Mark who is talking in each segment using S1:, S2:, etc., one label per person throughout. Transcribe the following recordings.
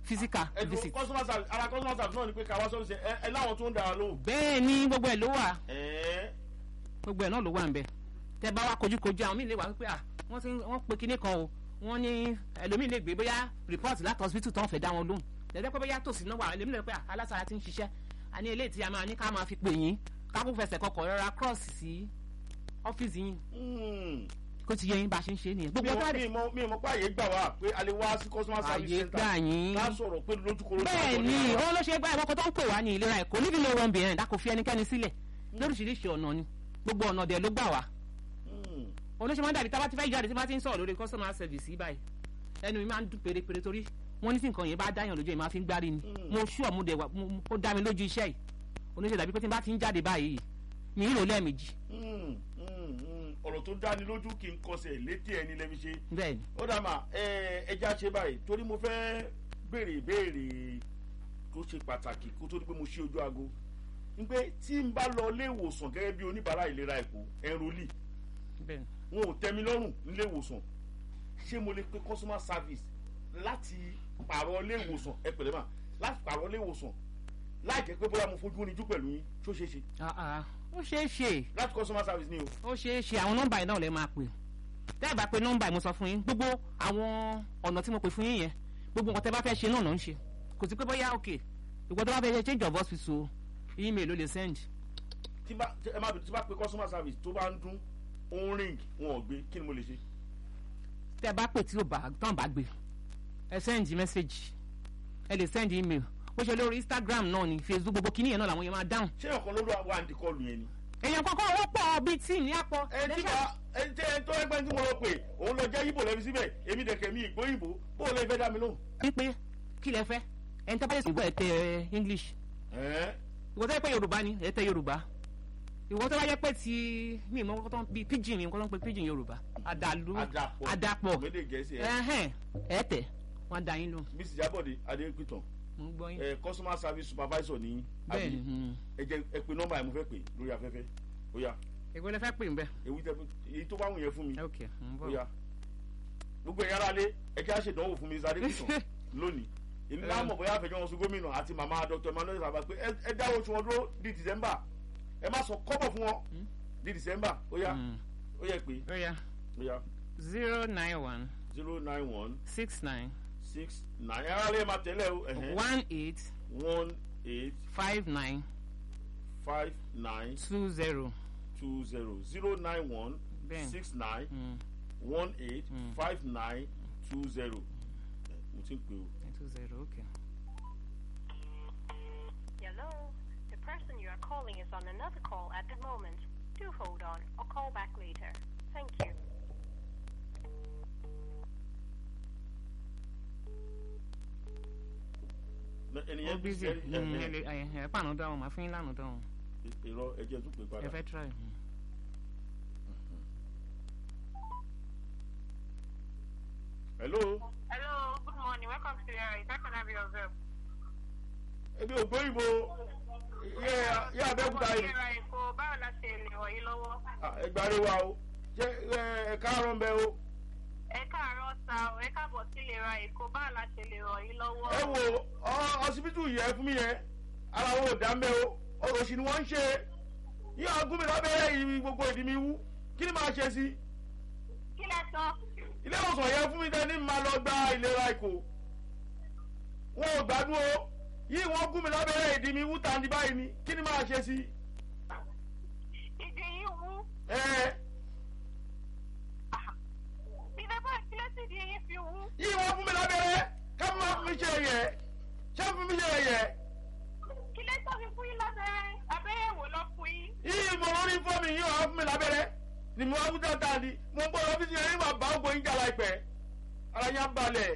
S1: physical
S2: ẹ̀dùn
S1: visit.
S2: customer service ara customer service náà ni pé ká wá sọ́fíìsì ẹ ẹ láwọn tó ń dára lóhùn.
S1: bẹ́ẹ̀ ni gbogbo ẹ̀ ló wà
S2: ẹ̀ẹ́
S1: gbogbo ẹ̀ náà ló wà ń bẹ̀ tẹ bá wá kojúkojú àwọn míì lè wà wípé à wọ́n ti ń- wọ́n pe kinní kan o wọ́n ní ẹlòmíì lè gbé bóyá report láti hospital tó ń fẹ́ dá wọn lóhùn lẹ́dẹ́ pé bóyá tòsí náà wà ẹlòmíì lè pé à alására ti ń ṣiṣẹ́ a ní eléyìí tí a máa ní ká máa fi pè yín kákó fẹsẹ̀ kọkọ̀ rọra cross sí ọ́fíìsì yín
S2: hmm.
S1: kó ti yẹ yín bá a ṣe ń ṣe é nìyẹn
S2: mi
S1: gbogbo
S2: mọ
S1: ọjọ́
S2: mi
S1: rẹ̀
S2: mọ mi mọ pé àyè gbà wá pé a lè wá sí customer service
S1: àyè
S2: center
S1: gbà yín
S2: ká sọ̀rọ̀ pé lójúkoro
S1: bẹ́ẹ̀ ni òun ló ṣe gbá ìwọ́kọ̀ tó ń pè wá ní ìlera ẹ̀kọ́ living no run behind a kò fi ẹnikẹ́ni sílẹ̀ lóríṣiríṣi ọ̀nà ni gbogbo ọ̀nà dẹ̀ ló gbà wá olóṣèlú máa ń dàbí tábà tí fẹ́ jáde tí bá ti ń sọ̀rọ̀ lórí customer service yìí báyìí ẹnu mi máa ń dún pérépéré torí wọ́n ní tí nǹkan yẹn bá dáyàn lójú ẹ̀ máa fi ń gbárí ni
S2: Mm.
S1: mo ṣú ọ̀mú dẹ̀ wá mo- mo- ó dá mi lójú iṣẹ́ yìí olóṣèlú dàbí pé tí n bá ti ń jáde báyìí mi ń rò lẹ́ẹ̀mejì
S2: ọ̀rọ̀ tó dáni lójú kí n kọsẹ̀ létí ẹni lẹ́mi ṣe
S1: bẹ́ẹ̀ ni
S2: ó dà mà ẹ ẹja ṣe báyìí torí mo fẹ́ béèrè ìbéèrè tó ṣe pàtàkì kó tó di pé mo ṣí ojú aago n pé tí n bá lọ ilé ìwòsàn gẹ́gẹ́ bí oníbàárà ìlera èkó ẹ̀rọlì
S1: bẹ́ẹ̀ ni
S2: wọn ò tẹ́ mi lọ́rùn nílé ìwòsàn ṣé mo lè pe customer service láti pààrọ̀ ilé ìwòsàn ẹ pẹ̀lẹ́ mà láti pààrọ̀ ilé ìwòsàn láì jẹ́ pé bóyá mo fojú rinjú pẹ̀lú yín ṣó ṣeé ṣe
S1: Ah, ah. ó ṣeé ṣe
S2: láti customer service ni o.
S1: ó ṣeé ṣe àwọn nọ́mbà yìí náà lè máa pè tẹ́ ẹ bá pe nọ́mbà yìí mo sọ fún yín gbogbo àwọn ọ̀nà tí mo pè fún yín yẹn gbogbo nǹkan tẹ́ bá fẹ́ ṣe náà ló ń ṣe kò sí pé bóyá ok ìwọ tó bá fẹ́ ṣe change of hospital email ló lè send
S2: tí bá tí- ẹ má bìí tí bá pe customer service tó bá ń dún ó ń ring wọn ò gbé kí ni mo lè ṣe.
S1: tẹ́ ẹ bá pè tí ò bá tán bá gbé ẹ send message ẹ lè send email ó ṣe lórí instagram náà ni facebook gbogbo kíní yẹn náà làwọn yẹn máa dáhùn
S2: ṣé ọ̀kan ló wà ní kọlù yẹn ni.
S1: èèyàn kọ́kọ́ owó pọ̀ bíi tíì ní àpọ̀
S2: ẹ tí ma ẹ tí ẹ tó ẹgbẹ́ tí mo lọ pè òun lọ jẹ́ ibo lẹ́bi síbẹ̀ èmi dẹ̀kẹ̀ mi ìgbó ìbò bó o lè fẹ́ dá mi lóhùn.
S1: wípé kí lẹ fẹ́ ẹni tó bá lè sìn gbọ́ ẹ tẹ english
S2: Ẹ́,
S1: ìwọ tó yẹ pé yorùbá ni ẹ tẹ yorùbá ìwọ tó bá yẹ pé ti mi ìmọ̀ kọ́tọ́ bíi pidgin ni nǹkan tó ń pe pidgin yorùbá àdàlú
S2: àdàpọ̀
S1: àdàpọ̀
S2: méjì gẹ̀ẹ́sì ẹ̀
S1: ẹ̀hẹ́n ẹ tẹ̀ wọ́n da yín lò
S2: mrs jabode adékùtàn
S1: mo ń gbọ́ yín
S2: ẹ customer service supervisor ní
S1: bẹ́ẹ̀
S2: àbí
S1: ni hmm.
S2: ẹ jẹ ẹ pe nọ́mbà ẹ mo fẹ́ pè lórí afẹ́fẹ́ ó yá
S1: ìwé lẹ fẹ́ pè ń bẹ́
S2: èyí tẹ èyí tó bá wù yẹn fún mi
S1: ok ń
S2: ó
S1: bọ̀
S2: yá gbogbo ẹ̀yà ara lé ẹ kí á ṣèdánwò fún mrs adékùtàn lónìí èmi náà mọ̀ bóyá àfẹjọ́ wọn sún gómìnà àti màmá dr emmanuel sábà pé ẹ- ẹ dáwọ́ oṣù wọn dúró di december ẹ má sọ kọ́bọ̀ fún wọn
S1: Hmm.
S2: di december ó yá
S1: Hmm.
S2: ó yẹ pé
S1: ó yá
S2: ó yá
S1: zero nine one
S2: zero nine one
S1: six nine
S2: six nine ẹ ara lè máa tẹ̀lé o ẹ̀hẹ́n.
S1: one eight
S2: one eight
S1: five nine
S2: five nine
S1: two zero
S2: two zero zero nine one
S1: bẹ́ẹ̀ ni
S2: six nine
S1: Hmm.
S2: one eight
S1: Mm.
S2: five nine two zero mo ti ń pè o.
S1: two zero ok.
S3: Hello. The person you are calling is on another call at the moment. Do hold on or call back later. Thank you.
S2: Ẹ-
S1: ó
S2: ẹnìyẹn
S1: busy
S2: ẹ- ẹ-
S1: Hmm, ẹ
S2: ẹ-
S1: lè ẹ ẹ pàánù dáhùn màá fún yín lánàá dáhùn
S2: ìrọ ẹjẹ tún pè
S1: ẹ
S2: padà.
S1: fẹ́ try. Hmm.
S2: hello
S3: Hello. Good morning. Welcome to the area. How can I be of help?
S2: ebi ògbóyìnbó yẹ yẹ abẹ́òkúta yìí
S3: Ìlera Èkó báwo la ṣe lè wọ̀ yín lọ́wọ́?
S2: ẹgbàre wa o ṣe ẹ káàárọ̀ ń bẹ o
S3: Ẹ káàárọ̀ sa o, ẹ káàbọ̀ sí ìlera Èkó báwo la ṣe lè rọ̀ yín lọ́wọ́?
S2: ẹ wo ọ ọsibítù yẹ fún mi yẹn ara wọn ò dá mbẹ o ọ̀rọ̀ sì ni wọ́n ń ṣe yíyan agún mi lábẹ́rẹ́ yìí gbogbo ìdí mi wú kí ni màá ṣe sí i.
S3: Kí lẹ sọ?
S2: ilé ìwòsàn yẹn fún mi dání máa lọ gba ìlera èkó wọn ò gbádùn o yìí wọn gún mi lábẹ́rẹ́ ìdí mi wúta ní báyìí ni kí ni máa ṣe sí i.
S3: Ìdí yín wú.
S2: ẹ
S3: Ìdí bá kílẹ̀ sí ìdí yín fi wú.
S2: yìí wọn fún mi lábẹ́rẹ́ ká má fún mi ṣe ẹ̀yẹ ṣé fún mi ṣe ẹ̀yẹ
S3: Kílẹ̀ tó fi fún yín lábẹ́rẹ́. Abẹ́rẹ́ wo lọ fún yín?
S2: yìí mo lórí fún mi yìí wọn fún mi lábẹ́rẹ́ ni mo wá fún dáadáa ni mo ń bọ̀ lọ́fíìsì yẹn nígbà bá ògbó yín jà láìpẹ́ ara yẹn á balẹ̀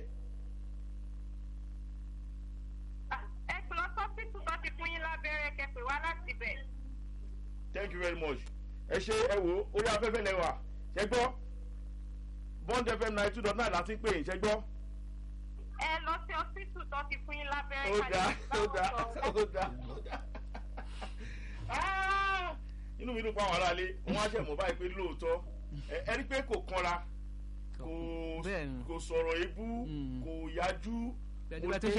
S3: Ẹ pè lọ sọ́fíìsì tó ti fún yín lábẹ́rẹ́ kẹ pè wá láti bẹ̀.
S2: thank you very much ẹ ṣe ẹ wo orí afẹ́fẹ́ lẹ́wà ṣẹ gbọ́ bond fm ninety two dot nine láti pè é ṣẹ gbọ́.
S3: Ẹ lọ sí ọ́fíìsì tó ti fún yín lábẹ́rẹ́.
S2: ó
S3: ká
S2: dá
S3: lè bá
S2: ó
S3: wọn
S2: dá
S3: sọ̀rọ̀.
S2: ó dá ó dá. Ah! inú mi dùn pa àwọn aráalé wọn á ṣe mọ̀ báyìí pé lóòótọ́ ẹ ẹ rí pé kò kanra kò
S1: Bẹ́ẹ̀ ni.
S2: kò sọ̀rọ̀ ebú
S1: Mm.
S2: kò yájú
S1: Bẹ́ẹ̀ ni bá tó ṣe